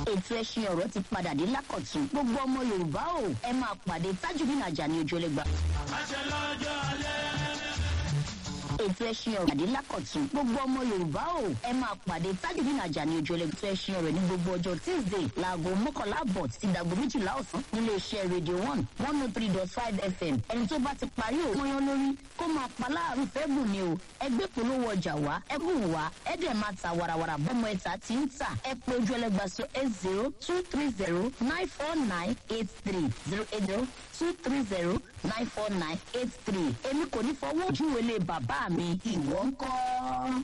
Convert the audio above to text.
ètò ẹṣin ọ̀rọ̀ ti padà dé lákọ̀tún gbogbo ọmọ yorùbá o ẹ máa pàdé tajudeen ajani ojúlẹ̀gbà. àṣẹ lọ́jọ́ alẹ́. ètò ẹṣin ọ̀rọ̀ àdé lákọ̀tún gbogbo ọmọ yorùbá o ẹ máa pàdé tajudeen ajani ojúlẹ̀gbà. ètò ẹṣin ọ̀rọ̀ ní gbogbo ọjọ́ tuesday láago mọ́kànlá àbọ̀ títí dàgbò méjìlá ọ̀sán nílé iṣẹ́ radio one one oh three dot five fm ẹni tó bá ti parí òun mọ́yán lórí kó máa pa láàrú fẹ́ bùn ni o ẹgbẹ́ polówó ọjà wá ẹ bùn wá ẹ dẹ̀ máa ta warawara bọ́mọ ẹ̀ta tí ń tà ẹ pé ojú ẹlẹ́gba sọ eight zero two three zero nine four nine eight three zero eight zero two three zero nine four nine eight three èmi kò ní fọwọ́ ojú wele bàbá mi ìwọ ń kọ́.